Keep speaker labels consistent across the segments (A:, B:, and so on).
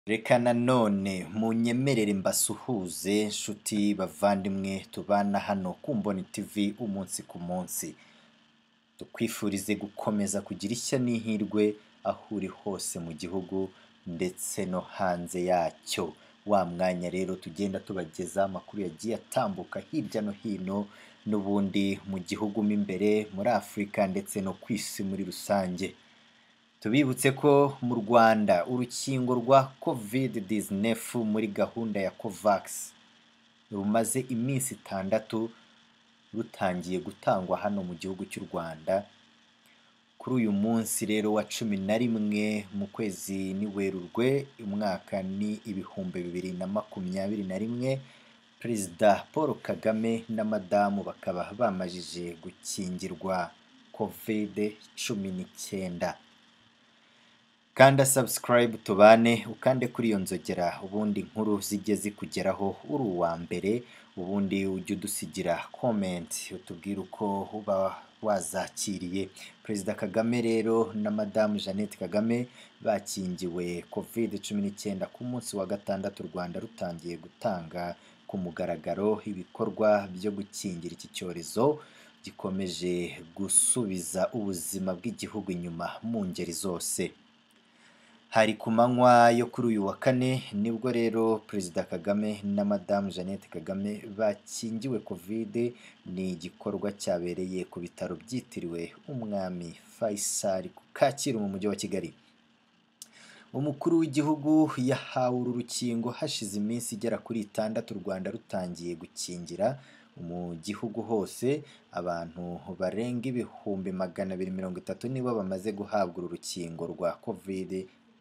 A: Reka nanone munyemerere mbasuhuze nshuti bavandimwe tubana hano ku Mboni TV umunsi ku munsi tukwifurize gukomeza kugira ishya n'ihirwe aho uri hose mu gihugu ndetse no hanze yacyo wa mwanya rero tugenda tubagezaho amakuru yagiye atambuka hirya no hino n'ubundi mu gihugu mo imbere muri Afurika ndetse no ku isi muri rusange tubibutse ko mu Rwanda urukingo rwa covid 19 muri gahunda ya COVAX rumaze iminsi itandatu rutangiye gutangwa hano mu gihugu cy'u Rwanda kuri uyu munsi rero wa cumi na rimwe mu kwezi ni Werurwe umwaka ni ibihumbi bibiri na makumyabiri na rimwe Perezida Paul Kagame na madamu bakaba bamajije gukingirwa covid cumi n'icyenda kanda subscribe tubane ukande kuri iyo nzogera ubundi inkuru zijye zikugeraho uri uwa mbere ubundi ujye udusigira comment utubwire uko uba wazakiriye perezida kagame rero na madamu jeannette kagame bakingiwe covid cumi n'icyenda ku munsi wa gatandatu u rwanda rutangiye gutanga ku mugaragaro ibikorwa byo gukingira iki cyorezo gikomeje gusubiza ubuzima bw'igihugu inyuma mu ngeri zose hari ku manywa yo kuri uyu wa kane nibwo rero perezida kagame na madamu jeannette kagame bakingiwe covid ni igikorwa cyabereye ku bitaro byitiriwe umwami faisal ku kacyiru mu mujyi wa kigali umukuru w'igihugu yahawe uru rukingo hashize iminsi igera kuri itandatu u rwanda rutangiye gukingira mu gihugu hose abantu barenga ibihumbi magana abiri mirongo itatu nibo bamaze guhabwa uru rukingo rwa covid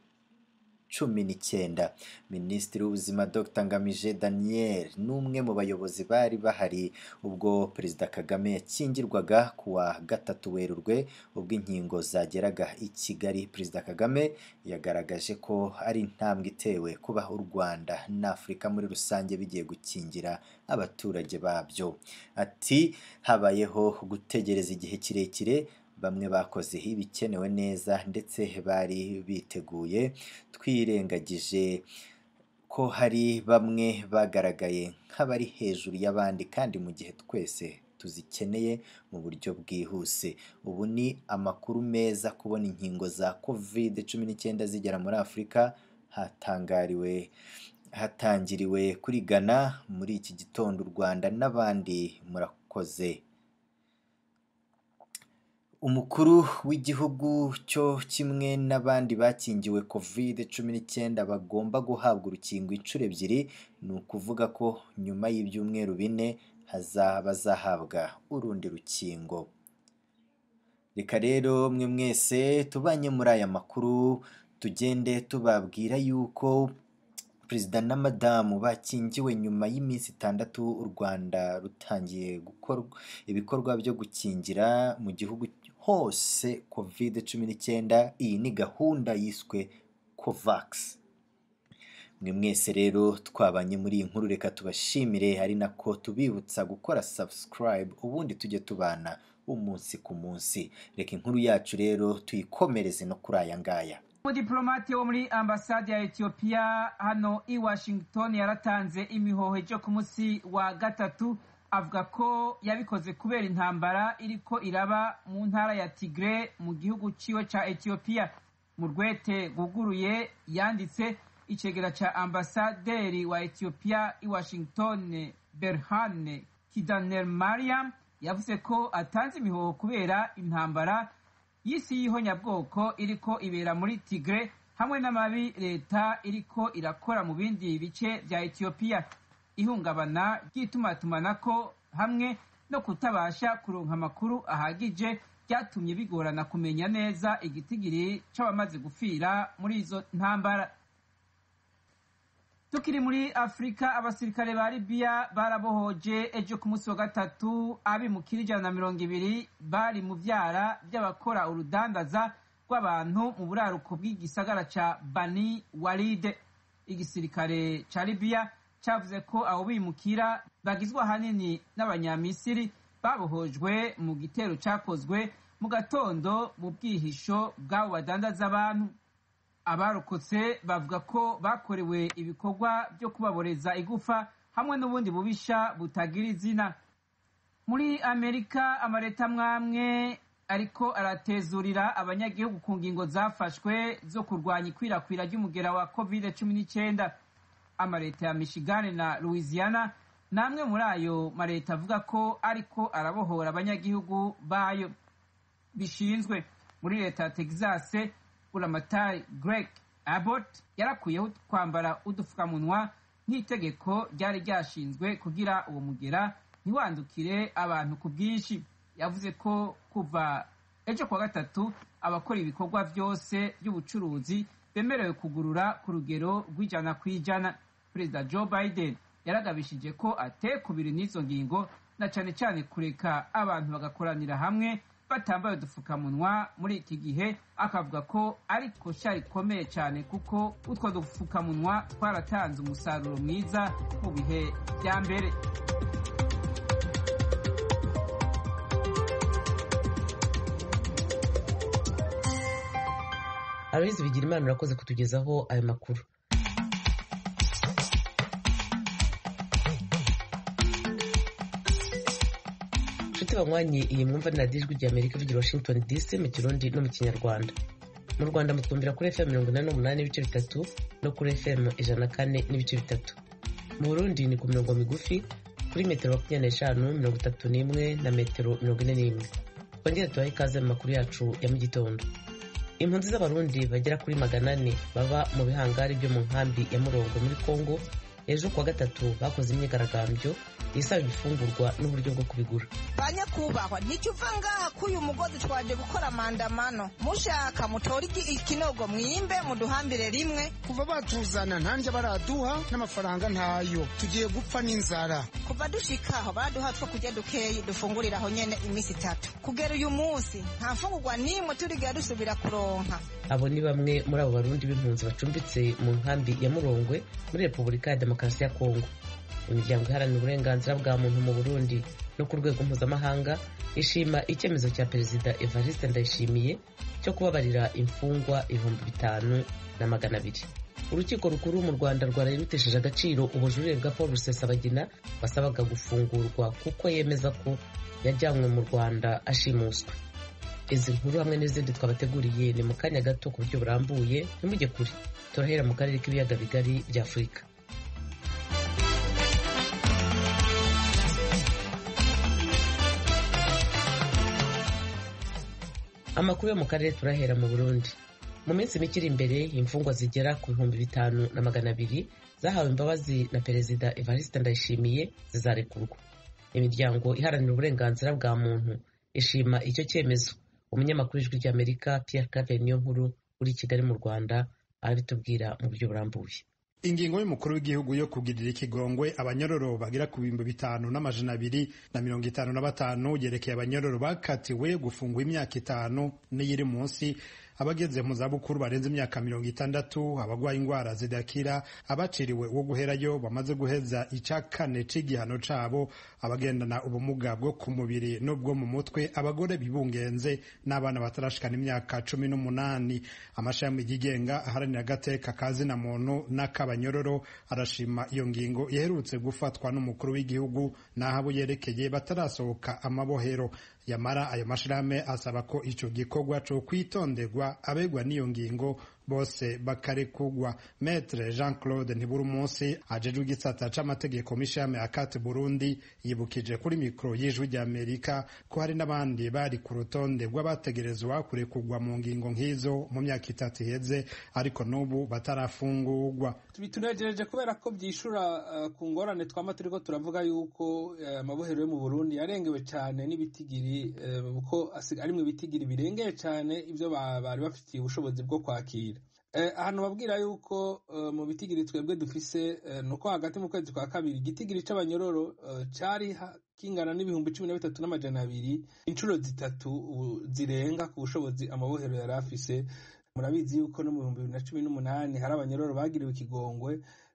A: cumi n'icyenda minisitiri w'ubuzima dr ngamije daniel ni umwe mu bayobozi bari bahari ubwo perezida kagame yakingirwaga ku wa gatatu werurwe ubwo inkingo zageraga i kigali perezida kagame yagaragaje ko ari intambwe itewe kuba u rwanda n'afurika muri rusange bigiye gukingira abaturage babyo ati habayeho gutegereza igihe kirekire bamwe bakoze ibikenewe neza ndetse bari biteguye twirengagije ko hari bamwe bagaragaye nk'abari hejuru y'abandi kandi mu gihe twese tuzikeneye mu buryo bwihuse ubu ni amakuru meza kubona inkingo za covid cumi n'icyenda zigera muri afurika hatangariwe hatangiriwe kuri Ghana muri iki gitondo u Rwanda n'abandi murakoze umukuru w'igihugu cyo kimwe n'abandi bakingiwe covid cumi n'icyenda bagomba guhabwa urukingo inshuro ebyiri ni ukuvuga ko nyuma y'ibyumweru bine bazahabwa urundi rukingo reka rero mwe mwese tubanye muri aya makuru tugende tubabwira yuko perezida na madamu bakingiwe nyuma y'iminsi itandatu u rwanda rutangiye gukora ibikorwa byo gukingira mu gihugu hose covid cumi n'icyenda iyi ni gahunda yiswe covax mwe mwese rero twabanye muri iyi nkuru reka tubashimire ari nako tubibutsa gukora subscribe ubundi tujye tubana umunsi ku munsi reka inkuru yacu rero tuyikomereze no kuri aya ngaya
B: umudiplomate wo muri ambasade ya etiyopiya hano i washington yaratanze imihoho ejo ku munsi wa gatatu avuga ko yabikoze kubera intambara iriko iraba mu ntara ya tigre mu gihugu ciwe ca etiyopiya mu rwete rwuguruye yanditse icegera ca ambasaderi wa etiyopiya i washington berhane kidaner mariam yavuze ko atanze imihoho kubera intambara y'isi y'ihonyabwoko iriko ibera muri tigre hamwe n'amabi leta iriko irakora mu bindi bice vya etiyopiya ihungabana ry'itumatumanako hamwe no kutabasha kuronka amakuru ahagije byatumye bigorana kumenya neza igitigiri c'abamaze gupfira muri izo ntambara tukiri muri afurika abasirikare ba libiya barabohoje ejo ku munsi wa gatatu abimukira ijana na mirongo ibiri bari mu vyara vy'abakora urudandaza rw'abantu mu buraruko bw'igisagara ca bani walide igisirikare ca libiya cavuze ko abo bimukira bagizwe ahanini n'abanyamisiri babohojwe mu gitero cakozwe mu gatondo mu bwihisho bw'abo badandaza abantu abarokotse bavuga ko bakorewe ibikorwa byo kubaboreza igufa hamwe n'ubundi bubisha butagira izina muri amerika amaleta amwamwe ariko aratezurira abanyagihugu ku ngingo zafashwe zo kurwanya ikwirakwira ry'umugera wa covid cumi n'icyenda amaleta ya michigan na louisiana ni amwe muri ayo maleta avuga ko ariko arabohora abanyagihugu bayo bishinzwe muri leta ya texas buramatari greg abbott yarakuyeho kwambara udupfukamunwa nk'itegeko ryari ryashinzwe kugira uwo mugera ntiwandukire abantu ku bwinshi yavuze ko kuva ejo kuwa gatatu abakora ibikorwa byose by'ubucuruzi bemerewe kugurura ku rugero rw'ijana ku ijana perezida joe biden yaragabishije ko atekubiri n'izo ngingo na cyane cyane kureka abantu bagakoranira hamwe batambaye udupfukamunwa muri iki gihe akavuga ko ari koshya rikomeye cyane kuko utwo dupfukamunwa twaratanze umusaruro mwiza mu bihe bya mbere
C: aloyizi bigira imana urakoze kutugezaho ayo makuru inshuti banywanyi iyi mwumva ni radiyo ijwi rya amerika ivugira washington dc mu kirundi no mu kinyarwanda mu rwanda mutwumvira kuri fm mirongo inani n'umunani n'ibice bitatu no kuri fm ijana na kane n'ibice bitatu mu burundi ni ku mirongo migufi kuri metero makumyabiri n'eshanu mirongo itatu n'imwe na metero mirongo ine n'imwe twongere tubahe ikaze mu makuru yacu ya mu gitondo impunzi z'abarundi bagera kuri magana ane baba mu bihangari byo mu nkambi ya murongo muri congo ejo kuwa gatatu bakoze imyigaragambyo isaba ibifungurwa n'uburyo bwo kubigura
D: banyakubahwa nicyo uva ngaha k'uyu mugozi twaje gukora mandamano mushaka mutore ikinogo mwimbe muduhambire rimwe
E: kuva batuzana ntanje baraduha n'amafaranga ntayo tugiye gupfa n'inzara
D: kuva dushikaho baraduha two kurya dukeyi dufunguriraho nyene iminsi itatu kugera uyu munsi nta mfungurwa n'imwe turigira dusubira kuronka
C: abo ni bamwe muri abo barundi b'impunzi bacumbitse mu nkambi ya murongwe muri repubulika ya demokarasi ya kongo imiryango iharanira uburenganzira bwa muntu mu burundi no ku rwego mpuzamahanga ishima icyemezo cya perezida evariste ndayishimiye cyo kubabarira imfungwa ibihumbi bitanu na magana abiri urukiko rukuru mu rwanda rwaraye rutesheje agaciro ubujurire bwa paul rusesabagina basabaga gufungurwa kuko yemeza ko yajyanywe mu rwanda ashimuswe izi nkuru hamwe n'izindi twabateguriye ni mu kanya gato ku buryo burambuye ntimujye kure turahera mu karere k'ibiyaga bigari bya afurika amakuru yo mu karere turahera mu burundi mu minsi mike iri imbere imfungwa zigera ku bihumbi bitanu na magana abiri zahawe imbabazi na perezida evariste ndayishimiye zizarekurwa imiryango iharanira uburenganzira bwa muntu ishima icyo cyemezo umunyamakuru w'ijwi ry'amerika pierre claver niyo nkuru uri i kigali mu rwanda arabitubwira mu buryo burambuye
E: ingingo y'umukuru w'igihugu yo kugirira ikigongwe abanyororo bagera ku bihumbi bitanu n'amajana abiri na mirongo itanu na batanu yerekeye abanyororo bakatiwe gufungwa imyaka itanu n'iyiri munsi abageze mu zabukuru barenze imyaka mirongo itandatu abarwaye indwara zidakira abaciriwe uwo guherayo bamaze guheza icya kane c'igihano cabo abagendana ubumuga bwo ku mubiri n'ubwo mu mutwe abagore bibungenze n'abana batarashikana imyaka cumi n'umunani amashami yigenga aharanira agateka ka zina muntu n'ak'abanyororo arashima iyo ngingo iherutse gufatwa n'umukuru w'igihugu n'aho abo yerekeye batarasohoka amabohero yamara ayo mashirahamwe asaba ko ico gikorwa co kwitonderwa abegwa n'iyo ngingo bose bakarekugwa metre jean claude ntibura umunsi ajejwe igisata c'amategeko mishame akate burundi yibukije kuri mikoro y'ijwi rya amerika ko hari n'abandi bari ku rutonde rw'abategerezwa kurekugwa mu ngingo nk'izo mu myaka itatu iheze ariko n'ubu batarafungurwa
F: bitunejereje kubera ko byishura uh, ku ngorane twama turiko turavuga yuko amabohero uh, yo mu burundi yarengewe cyane n'ibitigiri kuko uh, arimwe ibitigiri birengeye cyane ibyo bari bafitiye ubushobozi bwo kwakira ahantu babwira yuko mu bitigiri twebwe dufise ni uko hagati mu kwezi kwa kabiri igitigiri c'abanyororo cari kingana n'ibihumbi cumi na bitatu n'amajana abiri inshuro zitatu zirenga ku bushobozi amabohero yari afise murabizi yuko no mu bihumbi bibiri na cumi n'umunani hari abanyororo bagiriwe ikigongwe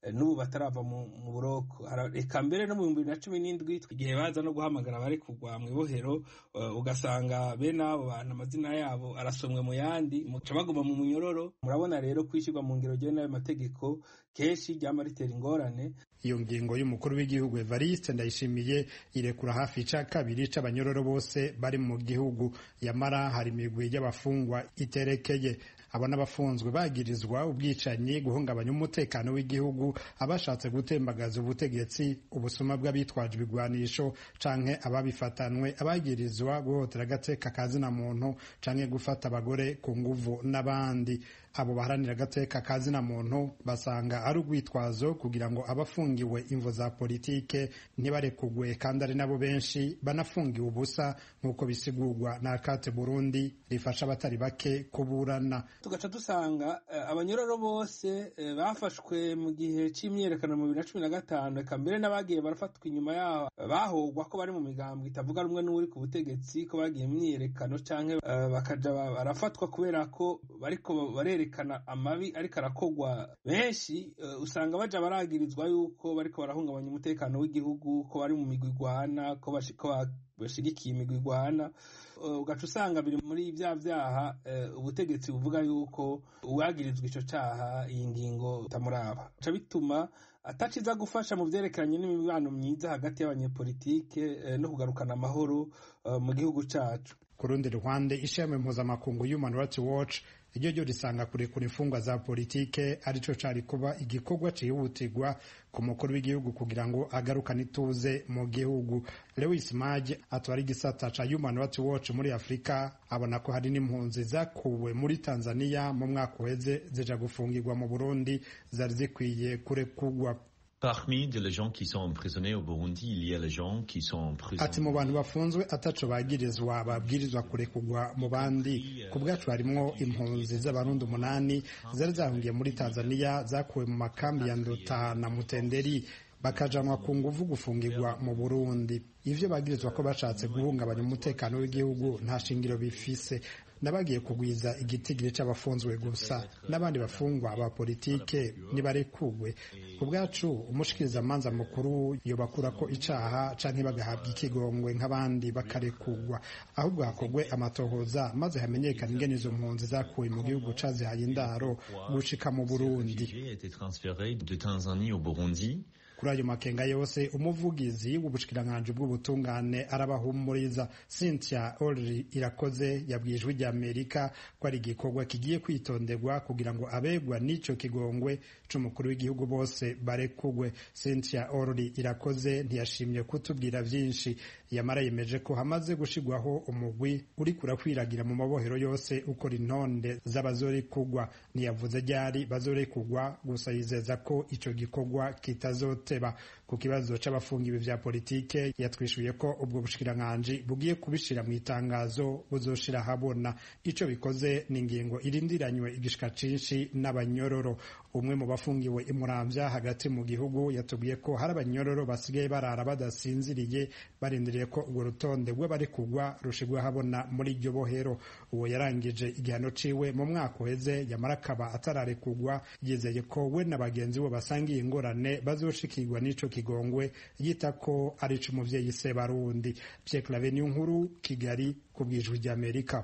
F: n'ubu batarava mu buroko reka mbere no mu bihumbi bibiri na cumi n'indwi igihe baza no guhamagara abari kugwa mu ibohero ugasanga bene abo bantu amazina yabo arasomwe mu yandi muca baguma mu munyororo murabona rero kwishyirwa mu ngero ryewe n'ayo mategeko kenshi ryama ritera ingorane
E: iyo ngingo y'umukuru w'igihugu evariste ndayishimiye irekura hafi ica kabiri c'abanyororo bose bari mu gihugu yamara hari imigwi y'abafungwa iterekeye abo n'abafunzwe bagirizwa ubwicanyi guhungabanya umutekano w'igihugu abashatse gutembagaza ubutegetsi ubusuma bw'abitwaje ibigwanisho canke ababifatanwe abagirizwa guhotera agateka ka zina muntu canke gufata abagore ku nguvu n'abandi abo baharanira agateka ka zina muntu basanga ari urwitwazo kugira ngo abafungiwe imvo za politike ntibarekugwe kandi ari nabo benshi banafungiwe ubusa nk'uko bisigurwa na akate burundi rifasha abatari bake kuburana
F: tugaca dusanga abanyororo bose bafashwe mu gihe c'imyiyerekano mu bibiri na cumi na gatanu reka mbere n'abagiye barafatwa inyuma yaho bahogwa ko bari mu migambo itavuga rumwe n'uri ku butegetsi ko bagiye mu myiyerekano canke bakaja barafatwa kubera ko bariko barerekana amabi ariko arakogwa benshi usanga baja baragirizwa yuko bariko barahungabanya umutekano w'igihugu ko bari mu migwi igwana ko bashigikiye imigwi igwana ugaca usanga biri muri bya vyaha ubutegetsi buvuga yuko uwagirizwa ico caha iyi ngingo itamuraba ca bituma ataciza gufasha mu vyerekeranye n'imibano myiza hagati y'abanyepolitike no kugarukana amahoro mu gihugu cacu
E: ku rundi ruhande ishami mpuzamakungu human rights watch iryo ryo risanga kurekura imfungwa za politike arico cari kuba igikorwa cihutirwa ku mukuru w'igihugu kugira ngo agarukane ituze mu gihugu lewis maj atwara igisata ca human rights watch muri afurika abona ko hari n'impunzi zakuwe muri tanzania mu mwaka uheze zija gufungirwa mu burundi zari zikwiye kurekurwa
G: Parmi les gens qui sont emprisonnés au Burundi, il y a les gens qui sont en prison.
E: Ati mu bantu bafunzwe ataco bagirizwa babwirizwa kurekurwa mu bandi ku bwacu harimwo impunzi z'abarundi umunani zari zahungiye muri Tanzania zakuwe mu makambi ya Nduta na Mutenderi bakajanwa ku nguvu gufungirwa mu Burundi ivyo bagirizwa ko bashatse guhungabanya umutekano w'igihugu nta shingiro bifise n'abagiye kugwiza igitigiri c'abafunzwe gusa n'abandi bafungwa ba politike nibarekugwe ku bwacu umushikirizamanza mukuru yobakura ko icaha canke bagahabwa ikigongwe nk'abandi bakarekugwa ahubwo hakorwe amatohoza maze hamenyekana ingene izo mpunzi zakuwe mu gihugu cazihaye indaro gushika mu Burundi kuri ayo makenga yose umuvugizi w'ubushikiranganji bw'ubutungane arabahumuriza Cynthia Olri irakoze yabwiye ijwi rya Amerika ko ari igikorwa kigiye kwitonderwa kugira ngo abegwa n'ico kigongwe c'umukuru w'igihugu bose barekugwe Cynthia Olri irakoze ntiyashimye kutubwira vyinshi yamara yemeje ko hamaze gushigwaho umugwi uri kurakwiragira mu mabohero yose ukora intonde z'abazorekugwa ntiyavuze ryari bazorekugwa gusa yizeza ko ico gikorwa kitazoteba ku kibazo c'abafungiwe vya politike yatwishuye ko ubwo bushikiranganji bugiye kubishira mu itangazo buzoshira habona ico bikoze ni ingingo irindiranywe igishika cinshi n'abanyororo umwe mu bafungiwe imuramvya hagati mu gihugu yatubwiye ko hari abanyororo basigaye barara badasinziriye barindiriye ko urwo rutonde rw'abari kugwa rushigwa habona muri iryo bohero uwo yarangije igihano ciwe mu mwaka uheze yamara akaba atararekugwa yizeye ko we na bagenzi we basangiye ingorane bazoshikirwa n'ico kigongwe yita ko ari c'umuvyeyi se barundi Pierre Claver nkuru Kigali ku bwijwi ry'Amerika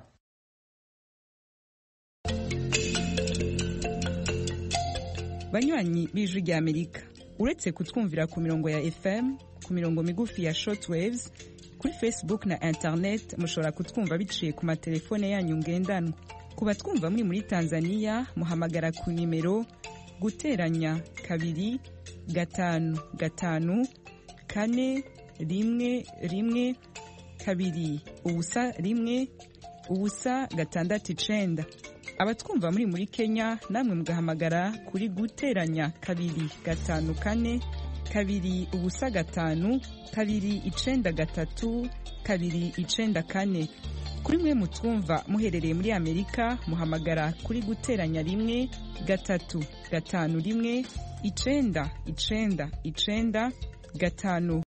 H: banywanyi b'ijwi ry'Amerika uretse kutwumvira ku mirongo ya FM ku mirongo migufi ya shortwaves kuri Facebook na internet mushobora kutwumva biciye ku matelefone yanyu ngendanwa ku batwumva muri muri Tanzania muhamagara ku nimero guteranya kabiri gatanu gatanu kane rimwe rimwe kabiri ubusa rimwe ubusa gatandatu icenda abatwumva muri muri Kenya namwe mugahamagara kuri guteranya kabiri gatanu kane kabiri ubusa gatanu kabiri icenda gatatu kabiri icenda kane kuri mwe mutwumva muherereye muri Amerika muhamagara kuri guteranya rimwe gatatu gatanu rimwe icenda icenda icenda gatanu